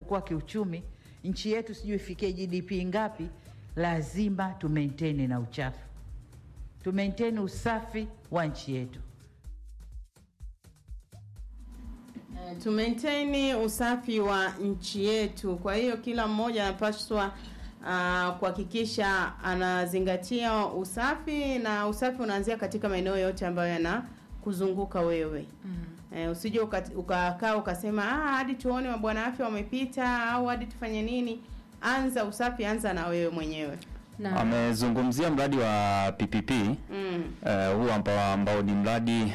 kwa kiuchumi nchi yetu sijui ifikie GDP ngapi, lazima tu maintain na uchafu, tu maintain usafi wa nchi yetu. tu maintain usafi wa nchi yetu. Kwa hiyo kila mmoja anapaswa uh, kuhakikisha anazingatia usafi, na usafi unaanzia katika maeneo yote ambayo yanakuzunguka wewe. Eh, usije uka- ukakaa ukasema ah, hadi tuone mabwana afya wamepita au hadi tufanye nini. Anza usafi, anza na wewe mwenyewe. na Amezungumzia mradi wa PPP Mm. eh, huu ambao, ambao ni mradi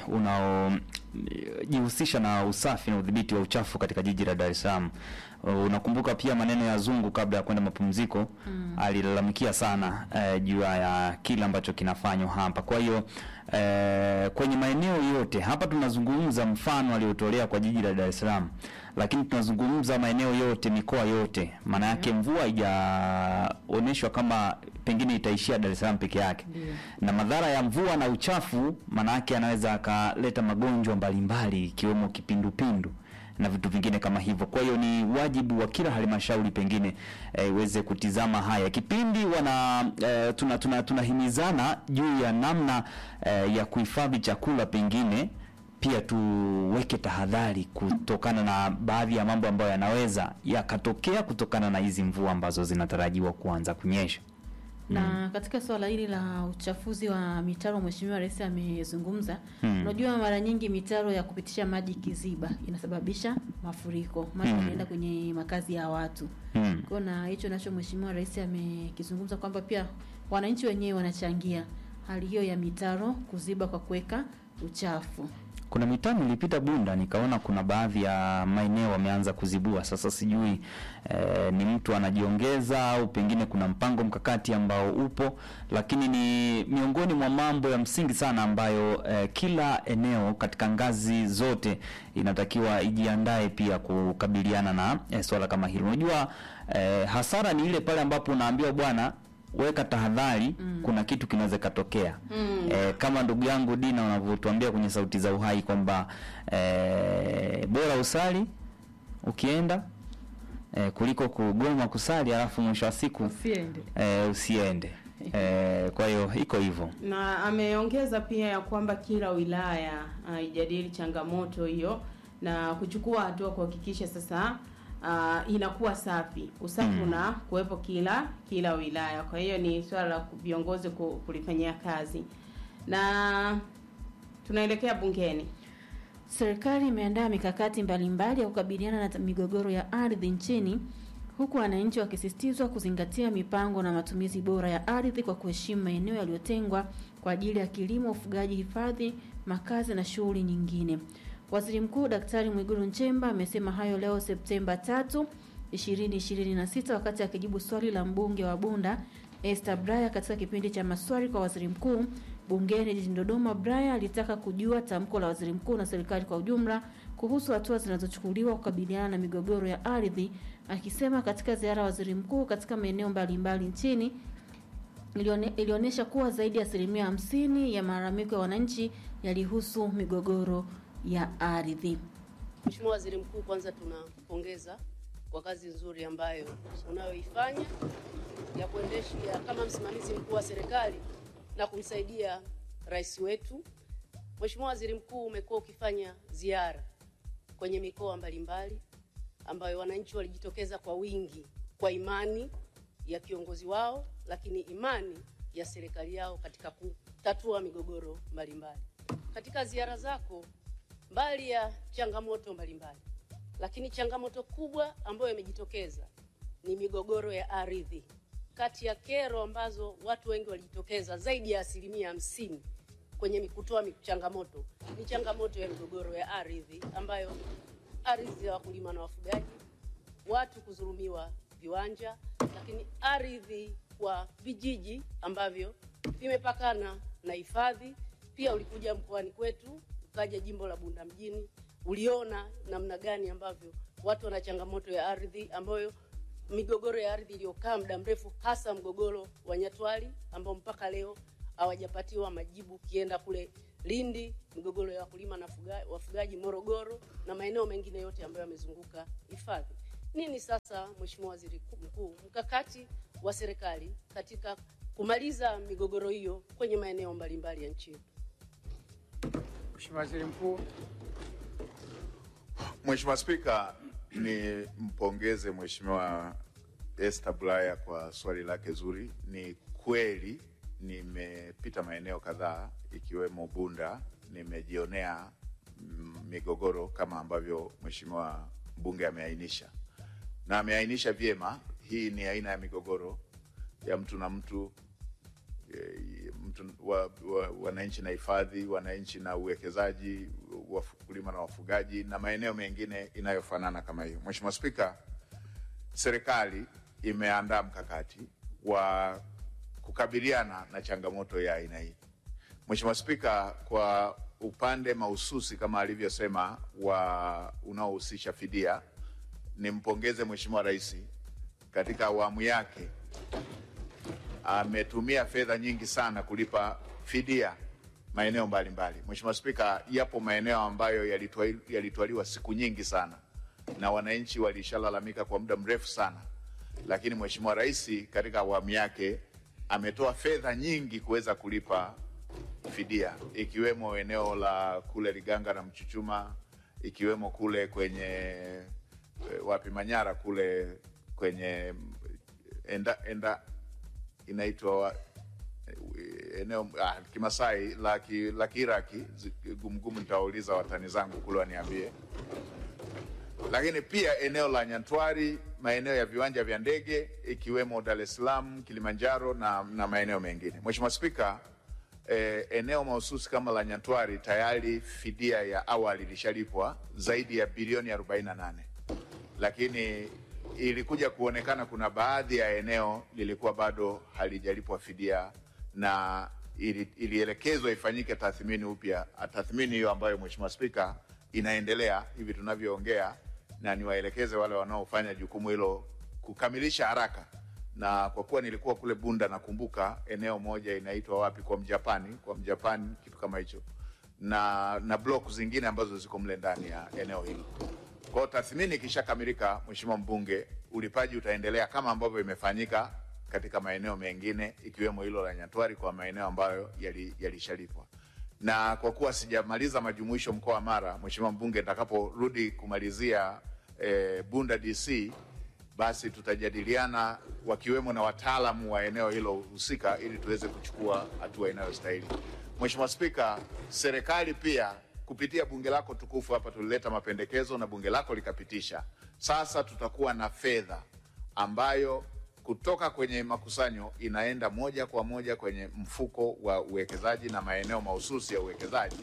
unaojihusisha na usafi na udhibiti wa uchafu katika jiji la Dar es Salaam. Uh, unakumbuka pia maneno ya Zungu kabla ya kwenda mapumziko alilalamikia sana eh, juu ya kile ambacho kinafanywa hapa. Kwa hiyo eh, kwenye maeneo yote hapa tunazungumza mfano aliotolea kwa jiji la Dar es Salaam, lakini tunazungumza maeneo yote, mikoa yote. Maana yake mvua haijaonyeshwa kama pengine itaishia Dar es Salaam peke yake na madhara ya mvua na uchafu, maana yake anaweza akaleta magonjwa mbalimbali ikiwemo kipindupindu na vitu vingine kama hivyo. Kwa hiyo ni wajibu wa kila halmashauri pengine eh, iweze kutizama haya kipindi wana eh, tuna tuna tunahimizana juu ya namna eh, ya kuhifadhi chakula pengine pia tuweke tahadhari kutokana na baadhi ya mambo ambayo yanaweza yakatokea kutokana na hizi mvua ambazo zinatarajiwa kuanza kunyesha. na katika swala hili la uchafuzi wa mitaro, Mheshimiwa Rais amezungumza. Hmm. Unajua, mara nyingi mitaro ya kupitisha maji kiziba inasababisha mafuriko, maji Hmm. yanaenda kwenye makazi ya watu. Hmm. Kwa na hicho nacho Mheshimiwa Rais amekizungumza kwamba pia wananchi wenyewe wanachangia hali hiyo ya mitaro kuziba kwa kuweka uchafu. Kuna mitaa nilipita Bunda nikaona kuna baadhi ya maeneo wameanza kuzibua. Sasa sijui eh, ni mtu anajiongeza au pengine kuna mpango mkakati ambao upo, lakini ni miongoni mwa mambo ya msingi sana ambayo eh, kila eneo katika ngazi zote inatakiwa ijiandae pia kukabiliana na eh, swala kama hilo. Unajua eh, hasara ni ile pale ambapo unaambiwa bwana weka tahadhari, kuna kitu kinaweza katokea. Eh, kama ndugu yangu Dina unavyotuambia kwenye sauti za uhai kwamba eh, bora usali ukienda eh, kuliko kugoma kusali alafu mwisho wa siku Usiende. eh, usiende. Eh, kwa hiyo iko hivyo. na ameongeza pia ya kwamba kila wilaya uh, ijadili changamoto hiyo na kuchukua hatua kuhakikisha sasa uh, inakuwa safi usafi Mm. una kuwepo kila kila wilaya kwa hiyo ni swala la ku- viongozi ku- kulifanyia kazi na tunaelekea bungeni Serikali imeandaa mikakati mbalimbali ya kukabiliana na migogoro ya ardhi nchini huku wananchi wakisisitizwa kuzingatia mipango na matumizi bora ya ardhi kwa kuheshimu maeneo yaliyotengwa kwa ajili ya kilimo, ufugaji, hifadhi, makazi na shughuli nyingine. Waziri Mkuu Daktari Mwigulu Nchemba amesema hayo leo Septemba 3, 2026 wakati akijibu swali la mbunge wa Bunda Esther Braya katika kipindi cha maswali kwa waziri mkuu bungeni jijini Dodoma. Braya alitaka kujua tamko la waziri mkuu na serikali kwa ujumla kuhusu hatua zinazochukuliwa kukabiliana na migogoro ya ardhi, akisema katika ziara ya waziri mkuu katika maeneo mbalimbali nchini ilione- ilionyesha kuwa zaidi ya asilimia hamsini ya malalamiko ya wananchi yalihusu migogoro ya ardhi. Mheshimiwa Waziri Mkuu, kwanza tunakupongeza kwa kazi nzuri ambayo unayoifanya ya kuendesha kama msimamizi mkuu wa serikali na kumsaidia rais wetu. Mheshimiwa Waziri Mkuu, umekuwa ukifanya ziara kwenye mikoa mbalimbali ambayo wananchi walijitokeza kwa wingi kwa imani ya kiongozi wao, lakini imani ya serikali yao katika kutatua migogoro mbalimbali. Katika ziara zako mbali ya changamoto mbalimbali, lakini changamoto kubwa ambayo imejitokeza ni migogoro ya ardhi. Kati ya kero ambazo watu wengi walijitokeza, zaidi ya asilimia hamsini kwenye mi- kutoa mi- changamoto ni changamoto ya migogoro ya ardhi, ambayo ardhi ya wakulima na wafugaji, watu kudhulumiwa viwanja, lakini ardhi kwa vijiji ambavyo vimepakana na hifadhi. Pia ulikuja mkoani kwetu, ukaja jimbo la Bunda mjini, uliona namna gani ambavyo watu wana changamoto ya ardhi, ambayo migogoro ya ardhi iliyokaa muda mrefu, hasa mgogoro wa Nyatwali ambao mpaka leo hawajapatiwa majibu. Ukienda kule Lindi, migogoro ya wakulima na fuga- wafugaji Morogoro na maeneo mengine yote ambayo yamezunguka hifadhi. Nini sasa, Mheshimiwa Waziri Mkuu, mkakati wa serikali katika kumaliza migogoro hiyo kwenye maeneo mbalimbali ya nchi yetu? Mheshimiwa Waziri Mkuu. Mheshimiwa Spika, ni mpongeze Mheshimiwa Esther Bulaya kwa swali lake zuri. Ni kweli nimepita maeneo kadhaa ikiwemo Bunda, nimejionea mm, migogoro kama ambavyo Mheshimiwa mbunge ameainisha, na ameainisha vyema. Hii ni aina ya migogoro ya mtu na mtu eh, mtu wa, wa, wananchi na hifadhi, wananchi na uwekezaji, wakulima na wafugaji na maeneo mengine inayofanana kama hiyo. Mheshimiwa Spika, serikali imeandaa mkakati wa kukabiliana na changamoto ya aina hii. Mheshimiwa Spika, kwa upande mahususi kama alivyosema wa unaohusisha fidia, nimpongeze Mheshimiwa Rais katika awamu yake ametumia fedha nyingi sana kulipa fidia maeneo mbalimbali. Mheshimiwa Spika, yapo maeneo ambayo yalitwai- yalitwaliwa siku nyingi sana na wananchi walishalalamika kwa muda mrefu sana, lakini Mheshimiwa Rais katika awamu yake ametoa fedha nyingi kuweza kulipa fidia, ikiwemo eneo la kule Liganga na Mchuchuma, ikiwemo kule kwenye eh, wapi Manyara kule kwenye enda, enda inaitwa wa- eneo ah, Kimasai la ki- la Kiiraki zi- gumgumu, nitawauliza watani zangu kule waniambie. Lakini pia eneo la Nyantwari, maeneo ya viwanja vya ndege ikiwemo Dar es Salaam, Kilimanjaro na, na maeneo mengine. Mheshimiwa Spika, eh, eneo mahususi kama la Nyantwari tayari fidia ya awali ilishalipwa zaidi ya bilioni 48 lakini ilikuja kuonekana kuna baadhi ya eneo lilikuwa bado halijalipwa fidia na ili, ilielekezwa ifanyike tathmini upya. Tathmini hiyo ambayo Mheshimiwa Spika inaendelea hivi tunavyoongea, na niwaelekeze wale wanaofanya jukumu hilo kukamilisha haraka. Na kwa kuwa nilikuwa kule Bunda, nakumbuka eneo moja inaitwa wapi, kwa Mjapani, kwa Mjapani, kitu kama hicho, na na block zingine ambazo ziko mle ndani ya eneo hilo. Kwa hiyo tathmini ikishakamilika, Mheshimiwa mbunge, ulipaji utaendelea kama ambavyo imefanyika katika maeneo mengine ikiwemo hilo la Nyatwari kwa maeneo ambayo yali- yalishalipwa. Na kwa kuwa sijamaliza majumuisho mkoa wa Mara, Mheshimiwa mbunge, nitakaporudi kumalizia eh, Bunda DC basi tutajadiliana wakiwemo na wataalamu wa eneo hilo husika ili tuweze kuchukua hatua inayostahili. Mheshimiwa Spika, serikali pia kupitia bunge lako tukufu hapa tulileta mapendekezo na bunge lako likapitisha. Sasa tutakuwa na fedha ambayo kutoka kwenye makusanyo inaenda moja kwa moja kwenye mfuko wa uwekezaji na maeneo mahususi ya uwekezaji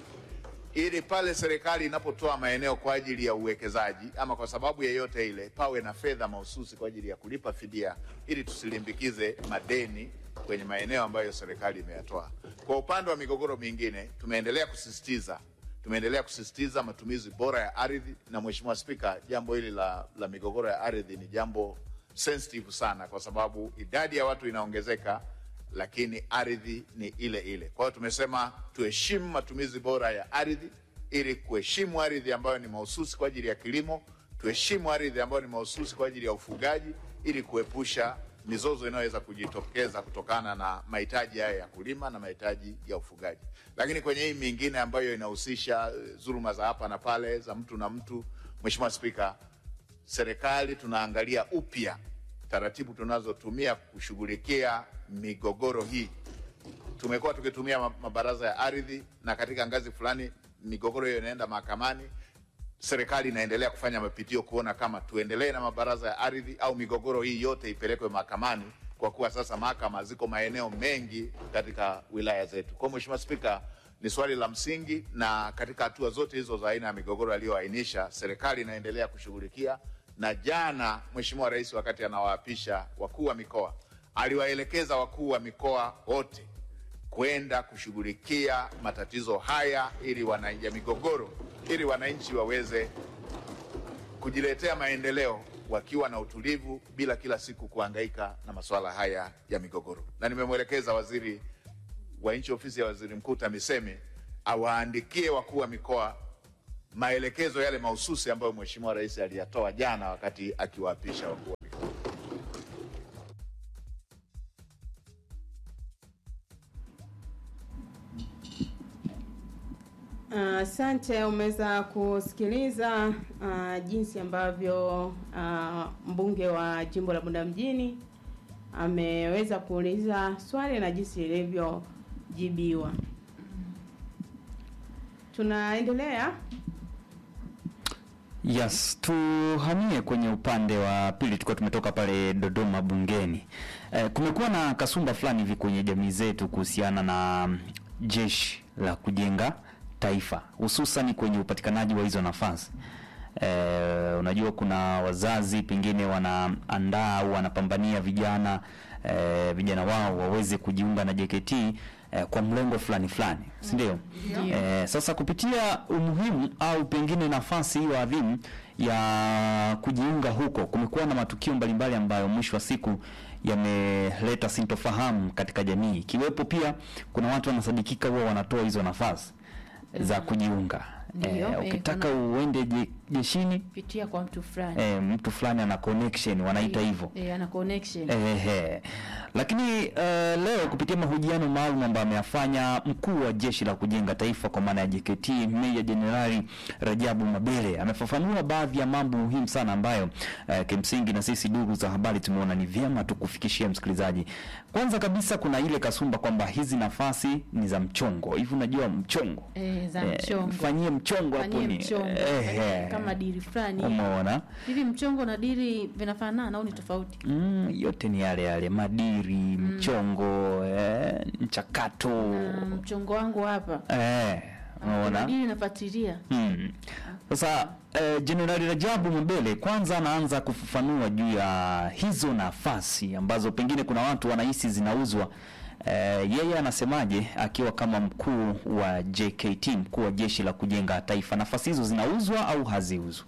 ili pale serikali inapotoa maeneo kwa ajili ya uwekezaji ama kwa sababu yeyote ile, pawe na fedha mahususi kwa ajili ya kulipa fidia, ili tusilimbikize madeni kwenye maeneo ambayo serikali imeyatoa. Kwa upande wa migogoro mingine, tumeendelea kusisitiza tumeendelea kusisitiza matumizi bora ya ardhi, na Mheshimiwa Spika, jambo hili la, la migogoro ya ardhi ni jambo sensitive sana, kwa sababu idadi ya watu inaongezeka lakini ardhi ni ile ile. Kwa hiyo tumesema tuheshimu matumizi bora ya ardhi ili kuheshimu ardhi ambayo ni mahususi kwa ajili ya kilimo, tuheshimu ardhi ambayo ni mahususi kwa ajili ya ufugaji ili kuepusha mizozo inayoweza kujitokeza kutokana na mahitaji haya ya kulima na mahitaji ya ufugaji. Lakini kwenye hii mingine ambayo inahusisha eh, dhuluma za hapa na pale za mtu na mtu, Mheshimiwa Spika, serikali tunaangalia upya taratibu tunazotumia kushughulikia migogoro hii. Tumekuwa tukitumia ma- mabaraza ya ardhi, na katika ngazi fulani migogoro hiyo inaenda mahakamani. Serikali inaendelea kufanya mapitio kuona kama tuendelee na mabaraza ya ardhi au migogoro hii yote ipelekwe mahakamani, kwa kuwa sasa mahakama ziko maeneo mengi katika wilaya zetu. Kwa hiyo Mheshimiwa Spika, ni swali la msingi, na katika hatua zote hizo za aina ya migogoro aliyoainisha, serikali inaendelea kushughulikia na jana Mheshimiwa Rais wakati anawaapisha wakuu wa mikoa aliwaelekeza wakuu wa mikoa wote kwenda kushughulikia matatizo haya ili wana, ya migogoro ili wananchi waweze kujiletea maendeleo wakiwa na utulivu bila kila siku kuhangaika na masuala haya ya migogoro. Na nimemwelekeza waziri wa nchi ofisi ya waziri mkuu TAMISEMI awaandikie wakuu wa mikoa maelekezo yale mahususi ambayo Mheshimiwa Rais aliyatoa jana wakati akiwaapisha wakuu wa mikoa. Asante, umeweza kusikiliza uh, jinsi ambavyo uh, mbunge wa jimbo la Bunda mjini ameweza kuuliza swali na jinsi lilivyojibiwa. Tunaendelea. Yes, tuhamie kwenye upande wa pili. Tulikuwa tumetoka pale Dodoma bungeni. Eh, kumekuwa na kasumba fulani hivi kwenye jamii zetu kuhusiana na mm, jeshi la kujenga taifa, hususan kwenye upatikanaji wa hizo nafasi. Eh, unajua kuna wazazi pengine wanaandaa au wanapambania vijana eh, vijana wao waweze kujiunga na JKT eh, kwa mlengo fulani fulani, si ndio? Eh, sasa kupitia umuhimu au pengine nafasi hiyo adhimu ya kujiunga huko, kumekuwa na matukio mbalimbali ambayo mwisho wa siku yameleta sintofahamu katika jamii, ikiwepo pia kuna watu wanasadikika huwa wanatoa hizo nafasi za kujiunga. Ndio, Eh, eh, ukitaka kuna- uende je- jeshini pitia kwa mtu fulani eh, mtu fulani ana connection wanaita hivyo. eh, ana connection Ehe. Lakini uh, leo kupitia mahojiano maalum ambayo ameyafanya mkuu wa jeshi la kujenga taifa kwa maana ya JKT Meja Jenerali Rajabu Mabere amefafanua baadhi ya mambo muhimu sana ambayo uh, kimsingi na sisi ndugu za habari tumeona ni vyema tukufikishia msikilizaji. Kwanza kabisa kuna ile kasumba kwamba hizi nafasi ni za mchongo. Hivi unajua mchongo? eh, za Eh, mchongo Fanyie mchongo hapo Fanyie ni. mchongo Ehe. fanyie kama dili fulani Umeona? hivi mchongo na dili vinafanana au ni tofauti Mm, yote ni yale yale madiri, mchongo, eh, mchakato. na mchongo wangu hapa Eh, unaona? dili nafuatilia Mm. Sasa eh, Jenerali Rajabu Mabele kwanza anaanza kufafanua juu ya hizo nafasi ambazo pengine kuna watu wanahisi zinauzwa. Eh, yeye anasemaje akiwa kama mkuu wa JKT, mkuu wa jeshi la kujenga taifa, nafasi hizo zinauzwa au haziuzwi?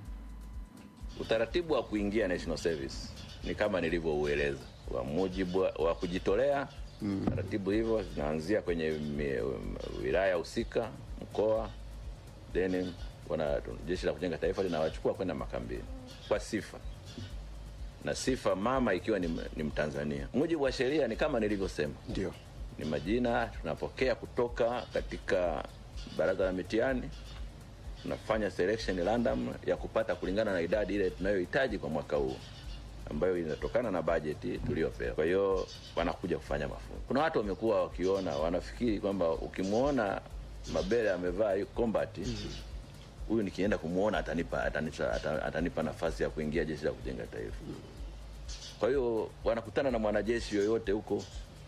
Utaratibu wa kuingia national service ni kama nilivyoueleza, wa mujibu wa- wa kujitolea. Taratibu hivyo zinaanzia kwenye mi- wilaya husika, mkoa, then wana jeshi la kujenga taifa linawachukua kwenda makambini kwa sifa na sifa mama ikiwa ni, ni Mtanzania. Mujibu wa sheria ni kama nilivyosema, Ndio. ni majina tunapokea kutoka katika baraza la mitihani tunafanya selection random ya kupata kulingana na idadi ile tunayohitaji kwa mwaka huu ambayo inatokana na bajeti tuliyopewa. Kwa hiyo wanakuja kufanya mafunzo. Kuna watu wamekuwa wakiona, wanafikiri kwamba ukimwona Mabele amevaa hiyo combat huyu nikienda kumwona atanipa, atanipa, ata- atanipa nafasi ya kuingia jeshi la kujenga taifa. Kwa hiyo wanakutana na mwanajeshi yoyote huko,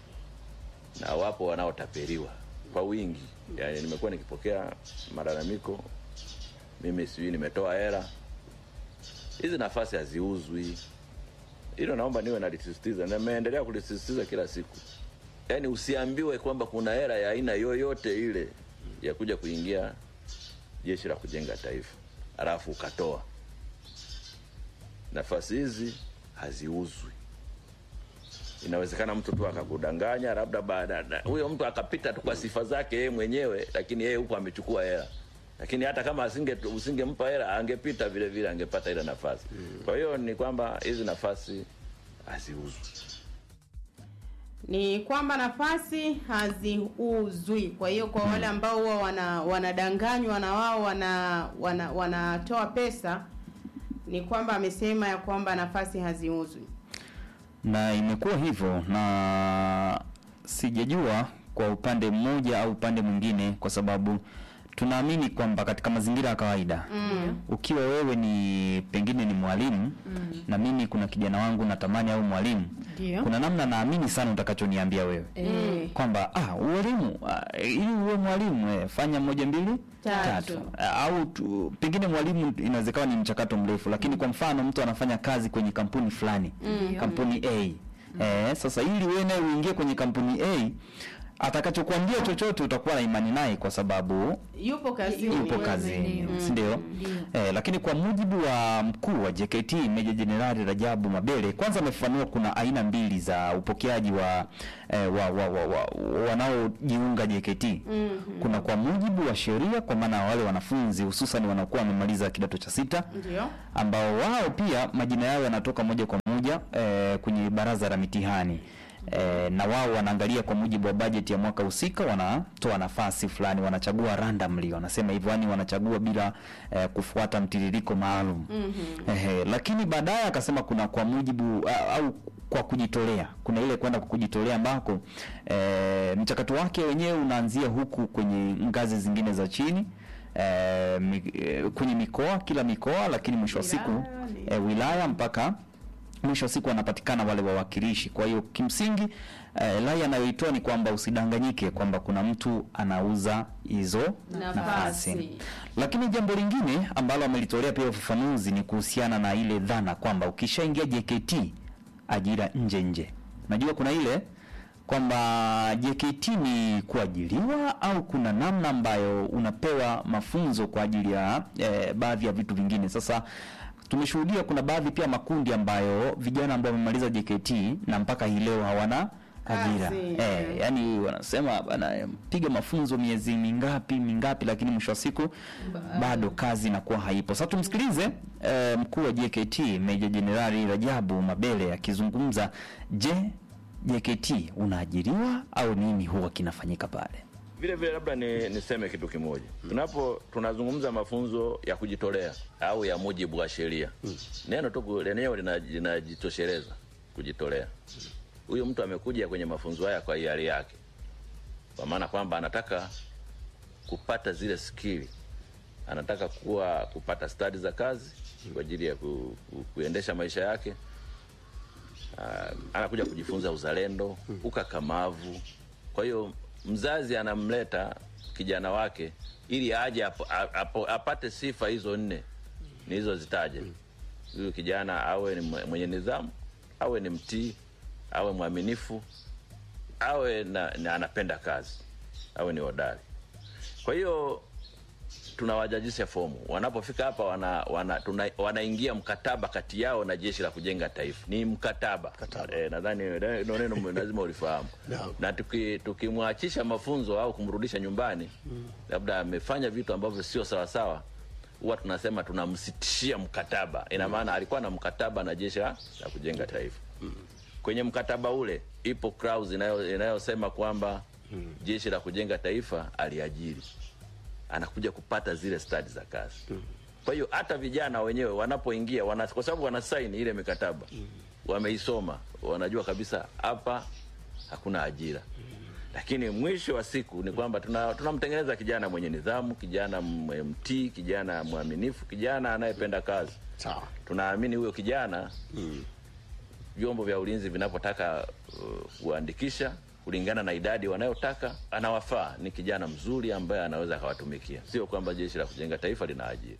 na wapo wanaotapeliwa kwa wingi. Yani nimekuwa nikipokea malalamiko mimi sijui nimetoa hela. Hizi nafasi haziuzwi. Hilo naomba niwe nalisisitiza, na nimeendelea kulisisitiza kila siku. Yaani usiambiwe kwamba kuna hela ya aina yoyote ile ya kuja kuingia jeshi la kujenga taifa alafu ukatoa. Nafasi hizi haziuzwi. Inawezekana mtu tu akakudanganya, labda baada na- huyo mtu akapita tu kwa sifa zake yeye mwenyewe, lakini yeye huko amechukua hela lakini hata kama asinge usingempa hela angepita vile vile angepata ile nafasi. Kwa hiyo ni kwamba hizi nafasi haziuzwi. ni kwamba nafasi haziuzwi. Kwa hiyo kwa wale ambao huwa wana wanadanganywa na wao wana wana wanatoa pesa, ni kwamba amesema ya kwamba nafasi haziuzwi. na imekuwa hivyo na sijajua kwa upande mmoja au upande mwingine, kwa sababu tunaamini kwamba katika mazingira ya kawaida mm. ukiwa wewe ni pengine ni mwalimu Mm. na mimi kuna kijana wangu natamani au mwalimu, Ndio. kuna namna naamini sana utakachoniambia wewe Eh, kwamba ah, ualimu ah, ili uwe mwalimu eh, fanya moja mbili Tatu. Ah, au tu, pengine mwalimu inawezekana ni mchakato mrefu, lakini kwa mfano mtu anafanya kazi kwenye kampuni fulani Ndio. kampuni A eh, sasa ili wewe naye uingie kwenye kampuni A atakachokuambia chochote utakuwa na imani naye kwa sababu yupo kazini yupo kazini, Mm. si ndio? Ndio. Eh, lakini kwa mujibu wa mkuu wa JKT Meja Jenerali Rajabu Mabele, kwanza amefafanua kuna aina mbili za upokeaji wa, eh, wa, wa, wa, wa wanaojiunga JKT. Kuna kwa mujibu wa sheria, kwa maana wale wanafunzi hususan wanaokuwa wamemaliza kidato cha sita ndio ambao wao pia majina yao yanatoka moja kwa moja eh, kwenye baraza la mitihani eh, na wao wanaangalia kwa mujibu wa bajeti ya mwaka husika, wanatoa nafasi fulani, wanachagua randomly, wanasema hivyo, yani wanachagua bila eh, kufuata mtiririko maalum eh, lakini baadaye akasema kuna kwa mujibu a- au kwa kujitolea, kuna ile kwenda kwa kujitolea ambako eh, mchakato wake wenyewe unaanzia huku kwenye ngazi zingine za chini eh, mi, eh, kwenye mikoa kila mikoa, lakini mwisho wa siku Wilaya, ni- eh, wilaya mpaka mwisho wa siku wanapatikana wale wawakilishi. Kwa hiyo kimsingi eh, rai anayoitoa ni kwamba usidanganyike kwamba kuna mtu anauza hizo Nafasi. nafasi. Lakini jambo lingine ambalo amelitolea pia ufafanuzi ni kuhusiana na ile dhana kwamba ukishaingia JKT ajira nje nje. Najua kuna ile kwamba JKT ni kuajiliwa au kuna namna ambayo unapewa mafunzo kwa ajili ya eh, baadhi ya vitu vingine. Sasa tumeshuhudia kuna baadhi pia makundi ambayo vijana ambao wamemaliza JKT na mpaka hii leo hawana ajira Kazi, eh, eh. yani wanasema bana piga mafunzo miezi mingapi mingapi, lakini mwisho wa siku bado kazi inakuwa haipo. Sasa tumsikilize eh, mkuu wa JKT Meja Jenerali Rajabu Mabele akizungumza. Je, JKT unaajiriwa au nini huwa kinafanyika pale? Vile vile labda ni, niseme kitu kimoja. Tunapo tunazungumza mafunzo ya kujitolea au ya mujibu wa sheria, neno tu ku- lenyewe lina- linajitosheleza kujitolea. Huyu mtu amekuja kwenye mafunzo haya kwa hiari yake, kwa maana kwamba anataka kupata zile skili, anataka kuwa kupata stadi za kazi kwa ajili ya ku, ku, kuendesha maisha yake. Ah, anakuja kujifunza uzalendo, ukakamavu. Kwa hiyo mzazi anamleta kijana wake ili aje apo, apo, apate sifa hizo nne nilizozitaja. Huyu kijana awe ni mwe- mwenye nidhamu, awe ni mtii, awe mwaminifu, awe na, na anapenda kazi, awe ni hodari. Kwa hiyo tunawajajisha fomu wanapofika hapa wana, wana, tuna, wanaingia mkataba kati yao na jeshi la kujenga taifa ni mkataba, Eh, nadhani ndio neno lazima ulifahamu Naam. na tuki- tukimwachisha mafunzo au kumrudisha nyumbani labda amefanya vitu ambavyo sio sawasawa huwa tunasema tunamsitishia mkataba ina maana alikuwa na mkataba na jeshi la la kujenga taifa kwenye mkataba ule ipo clause inayo- inayosema kwamba jeshi la kujenga taifa aliajiri anakuja kupata zile stadi za kazi. Kwa hiyo hata vijana wenyewe wanapoingia wana, kwa sababu wanasaini ile mikataba wameisoma, wanajua kabisa hapa hakuna ajira. Lakini mwisho wa siku ni kwamba tuna- tunamtengeneza kijana mwenye nidhamu, kijana mwe- mtii, kijana mwaminifu, kijana anayependa kazi. Sawa. Tunaamini huyo kijana vyombo vya ulinzi vinapotaka uh, kuandikisha kulingana na idadi wanayotaka, anawafaa. Ni kijana mzuri ambaye anaweza akawatumikia, sio kwamba jeshi la kujenga taifa lina ajira.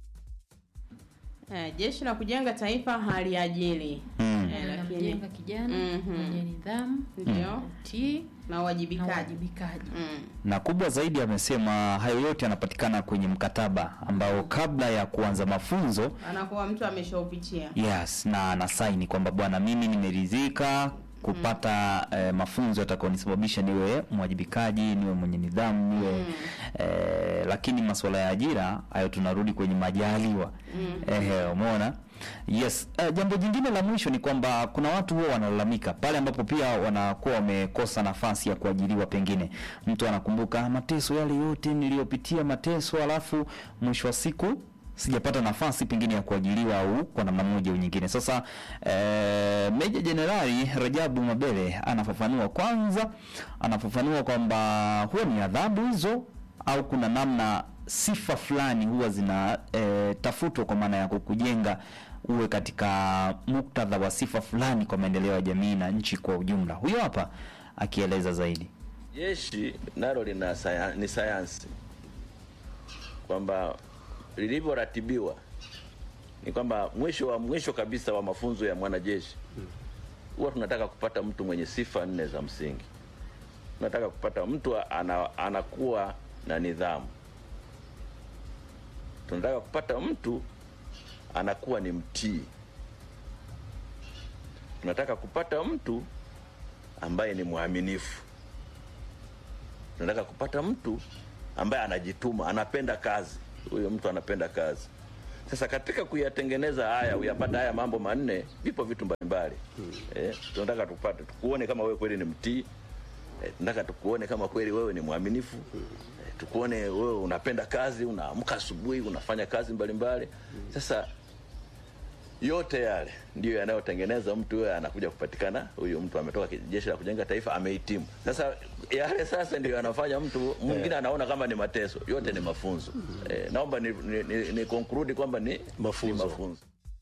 Eh, jeshi la kujenga taifa haliajiri Mm. eh, lakini Namjenga kijana Mhm. mwenye nidhamu, ndio utii na na uwajibikaji uwajibikaji. Mm. na kubwa zaidi amesema hayo yote yanapatikana kwenye mkataba ambao kabla ya kuanza mafunzo anakuwa mtu ameshaupitia yes na anasaini kwamba bwana mimi nimeridhika kupata eh, mafunzo yatakayonisababisha niwe mwajibikaji niwe mwenye nidhamu niwe eh, lakini masuala ya ajira hayo tunarudi kwenye majaliwa eh, umeona yes eh, jambo jingine la mwisho ni kwamba kuna watu huwa wanalalamika pale ambapo pia wanakuwa wamekosa nafasi ya kuajiriwa pengine mtu anakumbuka "Ah, mateso yale yote niliyopitia mateso alafu mwisho wa siku sijapata nafasi pengine ya kuajiriwa au kwa namna moja au nyingine. Sasa eh, Meja Jenerali Rajabu Mabele anafafanua kwanza, anafafanua kwamba huwa ni adhabu hizo au kuna namna sifa fulani huwa zinatafutwa kwa maana ya kukujenga uwe katika muktadha wa sifa fulani kwa maendeleo ya jamii na nchi kwa ujumla. Huyo hapa akieleza zaidi. Jeshi nalo lina saya, ni sayansi kwamba lilivyoratibiwa ni kwamba mwisho wa mwisho kabisa wa mafunzo ya mwanajeshi huwa tunataka kupata mtu mwenye sifa nne za msingi. tunataka kupata mtu ana, anakuwa na nidhamu. Tunataka kupata mtu anakuwa ni mtii. Tunataka kupata mtu ambaye ni mwaminifu. Tunataka kupata mtu ambaye anajituma, anapenda kazi. Huyo mtu anapenda kazi. Sasa katika kuyatengeneza haya, uyapata haya mambo manne, vipo vitu mbalimbali eh, tunataka tupate tukuone kama wewe kweli ni mtii eh, tunataka tukuone kama kweli wewe ni mwaminifu eh, tukuone wewe unapenda kazi, unaamka asubuhi unafanya kazi mbalimbali. Sasa yote yale ndiyo yanayotengeneza mtu huyo anakuja kupatikana, huyu mtu ametoka ki- jeshi la kujenga taifa, amehitimu. Sasa yale sasa ndiyo yanafanya mtu mwingine anaona kama ni mateso, yote ni mafunzo. Eh, naomba ni, ni, ni, ni conclude kwamba ni Mafunzo. ni mafunzo.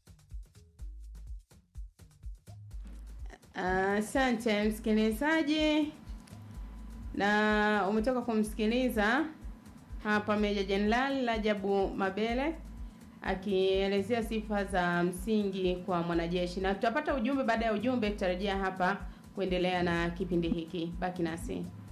Asante msikilizaji, na umetoka kumsikiliza hapa Meja Jenerali Rajabu Mabele akielezea sifa za msingi kwa mwanajeshi, na tutapata ujumbe. Baada ya ujumbe, tutarejea hapa kuendelea na kipindi hiki. Baki nasi.